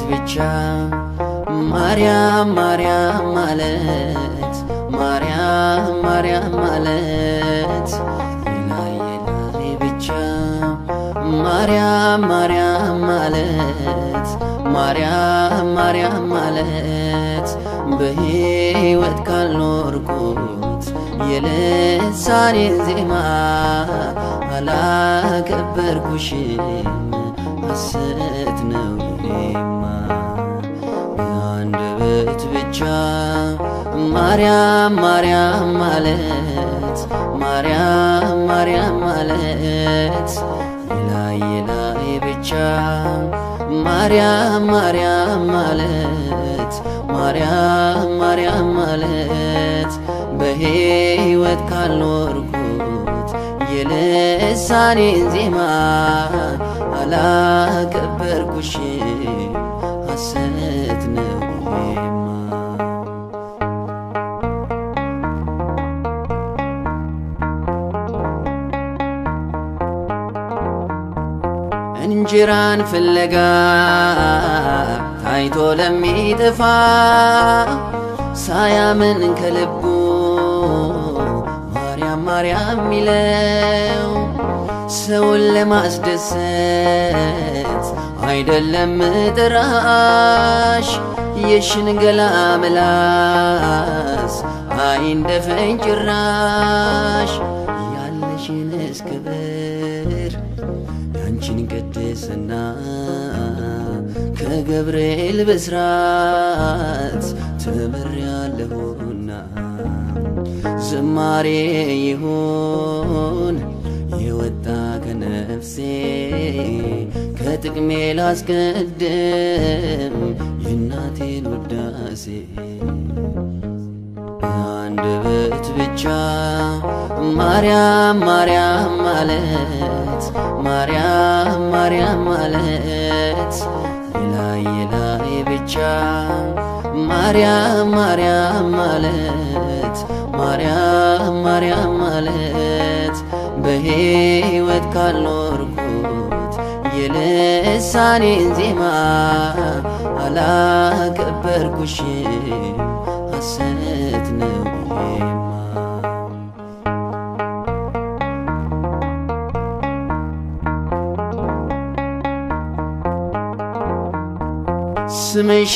ብቻ ማርያም ማርያም ማለት ማርያም ማርያም ማለት ላይ ላይ ብቻ ማርያም ማርያም ማለት ማርያም ማርያም ማለት በሕይወት ካልኖርኩት የልሳኔን ዜማ አላከበርኩሽም ሐሰት ነው ይሄማ በአንደበት ብቻ ማርያም ማርያም ማለት ማርያም ማርያም ማለት ላይ ላይ ብቻ ማርያም ማርያም ማለት ማርያም ማርያም ማለት በሕይወት ካልኖርኩት የልሳኔን ዜማ አላከበርኩሽም ሐሰት ነው ይሄማ እንጀራን ፍለጋ ታይቶ ለሚጠፋ ሳያምን ከልቡ ማርያም ማርያም ሚለው ሰውን ለማስደሰት አይደለም ጥራሽ የሽንገላ ምላስ አይንደፈኝ ጭራሽ ያለሽንስ ክብር ያንቺን ቅድስና ከገብርኤል ብስራት ተምሬያለሁና ዝማሬ ይሁን የወጣ ከነፍሴ ከጥቅሜ ላስቀድም የእናቴን ውዳሴ አንደበት ብቻ ማርያም ማርያም ማለት ማርያም ማርያም ማለት ላይ ላይ ብቻ ማርያም ማርያም ማለት ማርያም ማርያም ማለት በሕይወት ካልኖርኩት የልሳኔን ዜማ አላከበርኩሽም ሐሰት ነው ይሄማ ስምሽ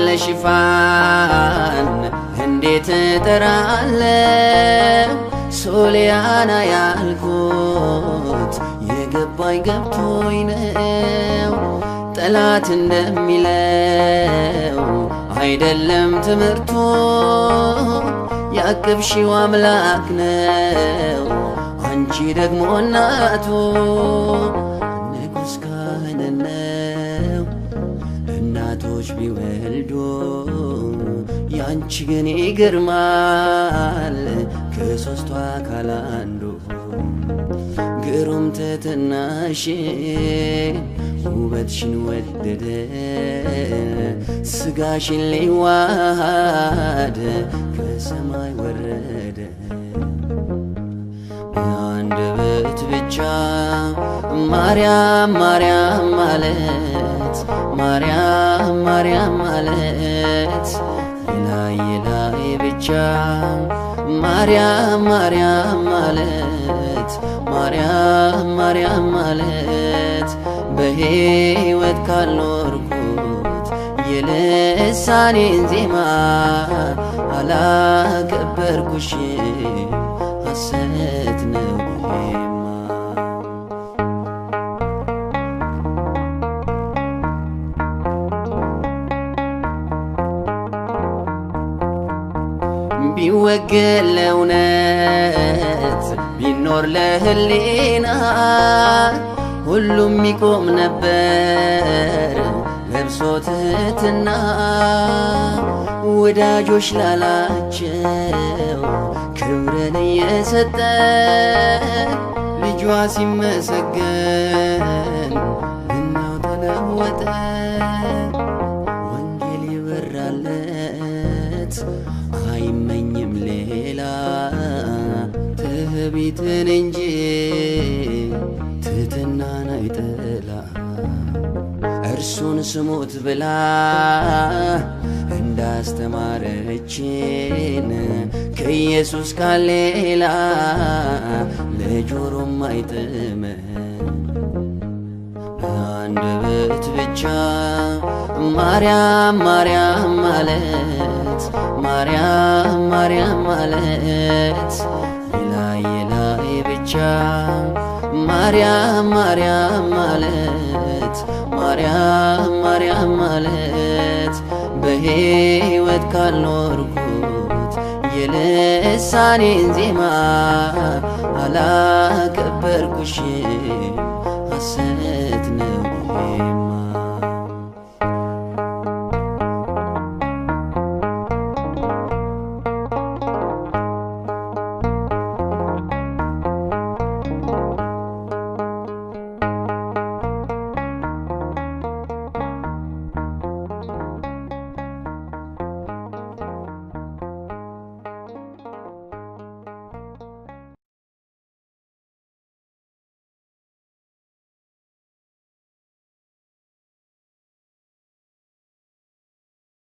ለሽፋን እንዴት እጠራለሁ ሶሊያና ያልኩት የገባኝ ገብቶኝ ነው ጠላት እንደሚለው አይደለም ትምህርቱ ያቅብሺው አምላክ ነው አንቺ ደግሞ እናቱ ንጉሥ ካህን ነው እናቶች ቢወልዱ ያንቺ ግን ይገርማል ከሦስቱ አካል አንዱ ግሩም ትሕትናሽ ውበትሽን ወደደ ስጋሽን ሊዋሃድ ከሰማይ ወረደ በአንደበት ብቻ ማርያም ማርያም ማለት ማርያም ማርያም ማለት ላይ ላይ ብቻ ማርያም ማርያም ማለት ማርያም ማርያም ማለት በሕይወት ካልኖርኩት የልሳኔን ዜማ አላከበርኩሽም ሐሰት ነው ይሄማ ቢወገን ለእውነት ቢኖር ለህሊና ሁሉም ይቆም ነበር ለብሶ ትሕትና ወዳጆች ላላቸው ክብርን እየሰጠ ልጇ ሲመሰገን እናው ተለወጠ ወንጌል ይበራለት አይመኝም ሌላ ትዕቢትን እንጂ ትሕትናን አይጠላ እርሱን ስሙት ብላ እንዳስተማረችን ከኢየሱስ ቃል ሌላ ለጆሮም አይጥመን። አንደበት ብቻ ማርያም ማርያም ማለት ማርያም ማርያም ማለት የላይ የላይ ብቻ ማርያም ማርያም ማለት ማርያም ማርያም ማለት በሕይወት ካልኖርኩት የልሳኔን ዜማ አላከበርኩሽም ሐሰት ነው ይሄማ